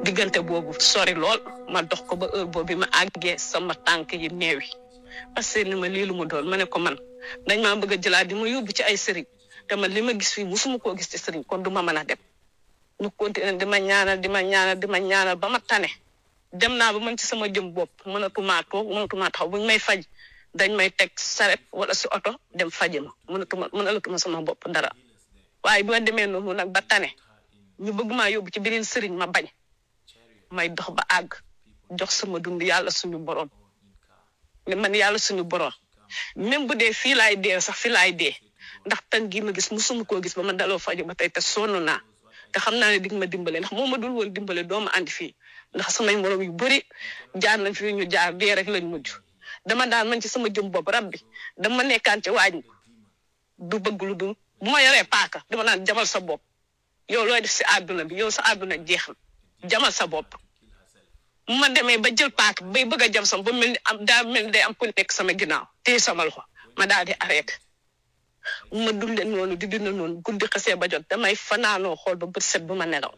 diggante boobu sori lool ma dox ko ba heure boobu bi ma àggee sama tànk yi neewi parce que ni ma lii lu mu doon ma ne ko man dañ maa bëgg a jëlaat di ma yóbbu ci ay sëriñ te man li ma gis fii musuma koo gis ci sëriñ kon du ma mën a dem ñu continuer di ma ñaanal di ma ñaanal di ma ñaanal ba ma tane dem naa ba man ci sama jëm bopp mënatumaa toog mënatumaa taxaw buñ may faj dañ may teg saret wala si oto dem faji ma mënatuma mënalatuma sama bopp dara waaye bi ma demee noonu nag ba tane ñu bëgg maa yóbbu ci beneen sëriñ ma bañ may dox ba àgg jox sama dund yàlla suñu borom ne man yàlla suñu borom même bu dee fii laay dee sax fii laay dee ndax tan gi ma gis musuma koo gis ba ma daloo faju ba tey te sonn naa te xam naa ne dig ma dimbale ndax moo ma dul woon dimbale doo ma andi fii ndax samay morom yu bëri jaar nañ fi ñu jaar dee rek lañ mujj dama daan man ci sama jëm bopp rab bi dama nekkaan ci waañ du bëgg lu dul bu ma yoree paaka dama naan jamal sa bopp yow looy def si àdduna bi yow sa àdduna jeex na jamal sa bopp bu ma demee ba jël paaka bay bëgg a jam sam ba mel ni am daa mel ni day am ku nekk sama ginnaaw téye sama loxo ma daal di arrêté ma dundee noonu di dund noonu guddi xasee ba jot damay fanaanoo xool ba bët set bu ma nelaw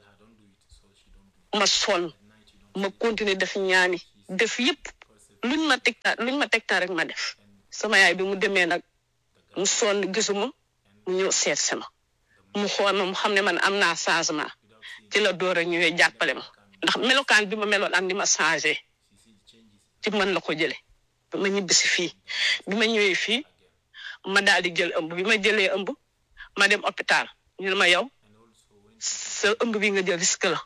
ma sonn ma continuer def ñaani def yëpp luñ ma tegtaa luñ ma tegtaa rek ma def sama yaay bi mu demee nag mu sonn gisuma mu ñëw seet si ma mu xool ma mu xam ne man am naa changement ci la door a ñëwee jàppale ma ndax melokaan bi ma meloon am ni ma changé ci man la ko jële bi ma ñibbisi fii bi ma ñëwee fii ma daal di jël ëmb bi ma jëlee ëmb ma dem hôpital ñu ne ma yow sa ëmb bi nga jël risque la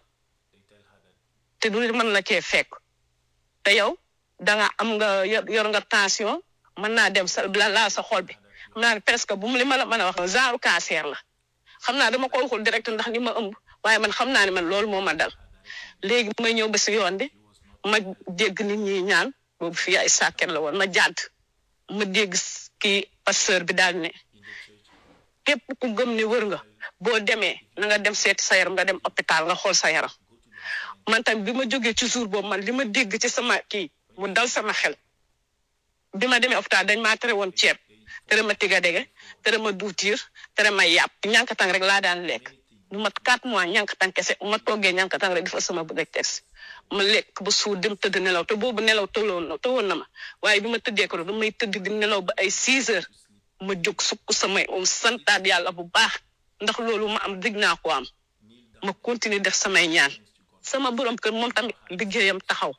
te du mën na cee fekk te yow danga am nga yor nga tension mën naa dem sa la laa sa xol bi xam naa ne presque bu mu li ma la mën a wax genre cancer la xam naa dama ko waxul direct ndax li ma ëmb waaye man xam naa ne man loolu moo ma dal léegi may ñëw ba si yoon bi ma dégg nit ñi ñaan boobu fii ay sàkket la woon ma jàdd ma dégg kii pasteur bi daal ne képp ku gëm ne wër nga boo demee na nga dem seeti sa yaram nga dem hôpital nga xool sa yaram man tamit bi ma jógee ci jour boobu man li ma dégg ci sama kii mu dal sama xel bi ma demee hôpital dañ maa tere woon ceeb tere ma tiga dege tere ma duutiir tere ma yàpp ñànkatang rek laa daan lekk lu mat quatre mois ñànkatang kese ma toggee ñànkatang rek dafa sama bëgg test ma lekk ba suur dem tëdd nelaw te boobu nelaw tëloon na tëwoon na ma waaye bi ma tëddee ko damay tëdd di nelaw ba ay six heures ma jóg sukk samay om santaat yàlla bu baax ndax loolu ma am dig naa ko am ma continuer def samay ñaan sama borom kër moom tamit liggéeyam taxaw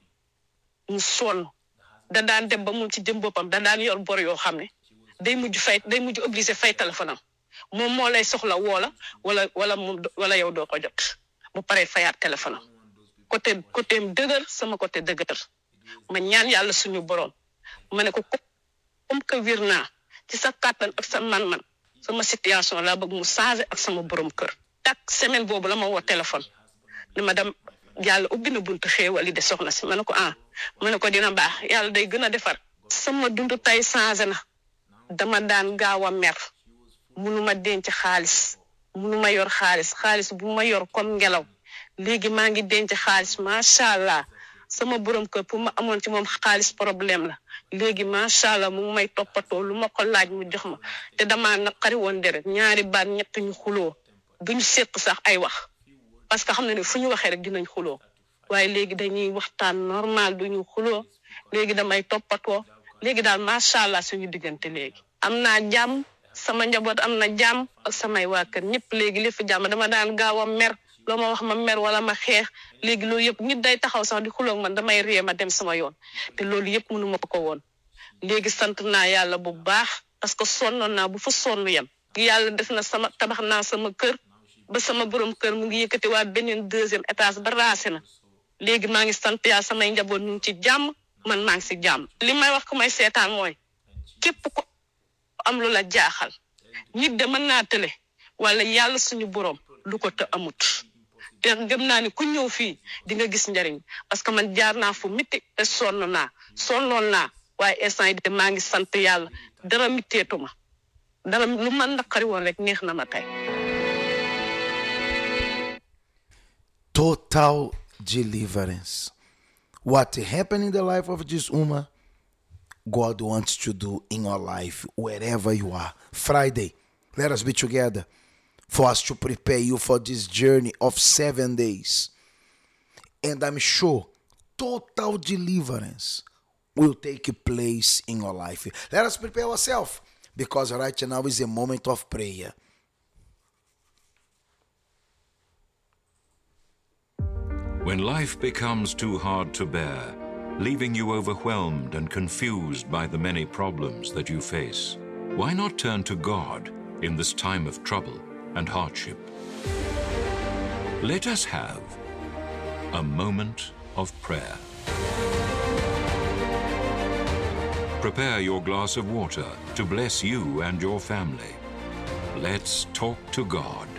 mu sonn da daan dem ba moom ci jëm boppam da daan yor bor yoo xam ne day mujj fay day mujj obligé fay téléphone am moom moo lay soxla woola wala wala moom wala yow doo ko jot bu paree fayaat téléphone am côté côté dëgër sama côté dëgër ma ñaan yàlla suñu borom ma ne ko comme que wir naa ci sa kàttan ak sa man-man sama situation laa bëgg mu changé ak sama borom kër. tak semaine boobu la ma woo téléphone ni ma dem yàlla ubbi na buntu xéewal yi de soxna si ma ne ko ah ma ne ko dina baax yàlla day gën a defar. sama dund tey changé na dama daan gaaw a mer munuma denc xaalis munuma yor xaalis xaalis bu ma yor comme ngelaw. léegi maa ngi denc xaalis macha allah sama borom kër pour ma amoon ci moom xaalis problème la léegi macha allah mu ngi may toppatoo lu ma ko laaj mu jox ma te damaa naqari woon deret ñaari baat ñett ñu xuloo duñu seq sax ay wax parce que xam na ne fu ñu waxee rek dinañ xuloo waaye léegi dañuy waxtaan normal duñu xuloo léegi damay toppatoo léegi daal macha allah suñu diggante léegi. am naa jàmm sama njaboot am na jàmm ak samay waa kër ñëpp léegi li fi jàmm dama daan gaaw a mer. loo ma wax ma mer wala ma xeex léegi loolu yëpp nit day taxaw sax di xuloog man damay ree ma dem sama yoon te loolu yëpp mënu ma ko woon léegi sant naa yàlla bu baax parce que sonnoon naa bu fa sonn yem yàlla def na sama tabax naa sama kër ba sama borom kër mu ngi yëkkati waa beneen deuxième étage ba raase na léegi maa ngi sant yàlla samay njaboot ñu ngi ci jàmm man maa ngi si jàmm li may wax ku may seetaan mooy képp ko am lu la jaaxal nit de mën naa tële wala yàlla suñu borom lu ko te amut te gëm naa ni ku ñëw fii di nga gis njariñ parce que man jaar naa fu miti te sonn naa sonnoon naa waaye instant yi de maa ngi sant yàlla dara mitteetuma dara lu man naqari woon rek neex na ma tey total deliverance what happened in the life of this woman god wants to do in your life wherever you are friday let us be together for us to prepare you for this journey of seven days. And I'm sure total deliverance will take place in your life. Let us prepare ourselves because right now is a moment of prayer. When life becomes too hard to bear, leaving you overwhelmed and confused by the many problems that you face, why not turn to God in this time of trouble and hardship? Let us have a moment of prayer. Prepare your glass of water to bless you and your family. Let's talk to God.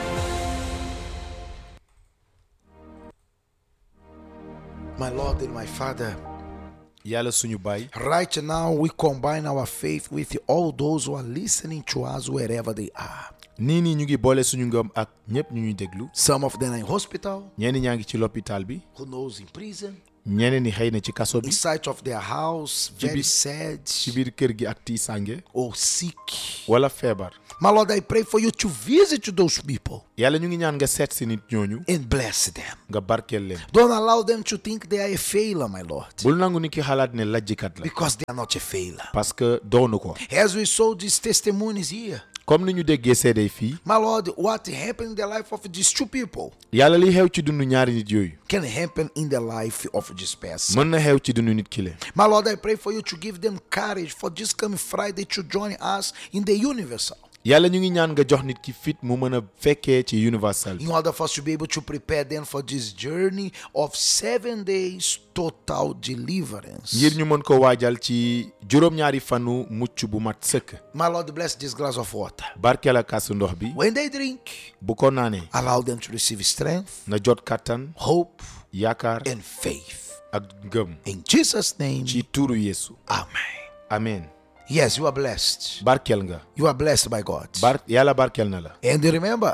My Lord and my Father, yàlla suñu baay right now we combine our faith with all those who are listening to us wherever they are. nii nii ñu ngi boole suñu ngëm ak ñëpp ñu ñuy déglu Some of them are in hospital, ñenn ñaa ngi ci l'hôpital bi who knows in prison, ñeneen ñi xëy na ci kaso bi inside of their house, very bi- sad ci biir kër gi ak tiisange or sick. wala feebar My Lord, I pray for you to visit those people yàlla ñu ngi ñaan nga seet si nit ñooñu and bless them. nga barkeel leen Don't allow them to think they are a failure, my Lord, bul nangu ni ki xalaat ne lajjikat la because they are not a failure. parce que doonu ko As we saw these testimonies here, comme ni ñu déggee seede fii my Lord, what happened in the life of these two people yàlla li xew ci dundu ñaari nit yooyu can happen in the life of this person. mën na xew ci dundu nit ki le My Lord, I pray for you to give them courage for this coming Friday to join us in the universal. yàlla ñu ngi ñaan nga jox nit ki fit mu mën a fekkee ci universal In order for us to be able to prepare them for this journey of seven days total deliverance. ngir ñu mën ko waajal ci juróom-ñaari fanu mucc bu mat sëkk My Lord, bless this glass of water. barkeel ak kaasu ndox bi When they drink, bu ko naanee allow them to receive strength, na jot kàttan hope, yaakaar and faith. ak ngëm In Jesus' name, ci tuuru yeesu Amen. amen Yes, you are blessed. barkeel nga You are blessed by God. bar yàlla barkeel na la And remember,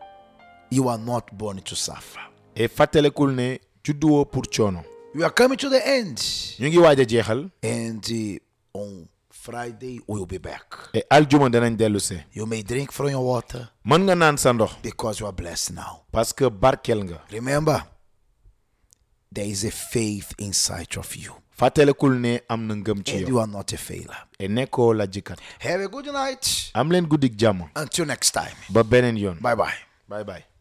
you are not born to suffer. et fàttalekul ne judduwoo pour coono We are coming to the end. ñu ngi waaj a jeexal And uh, on Friday, we'll be back. et aljuma danañ dellu see You may drink from your water mën nga naan sa ndox because you are blessed now. parce que barkeel nga Remember, there is a faith inside of you. fàttalekul ne am na ngëm ci And yow you are not a failure. et nekkoo la jikat Have a good night. am leen guddik jàmm Until next time. ba beneen yoon Bye bye. bye bye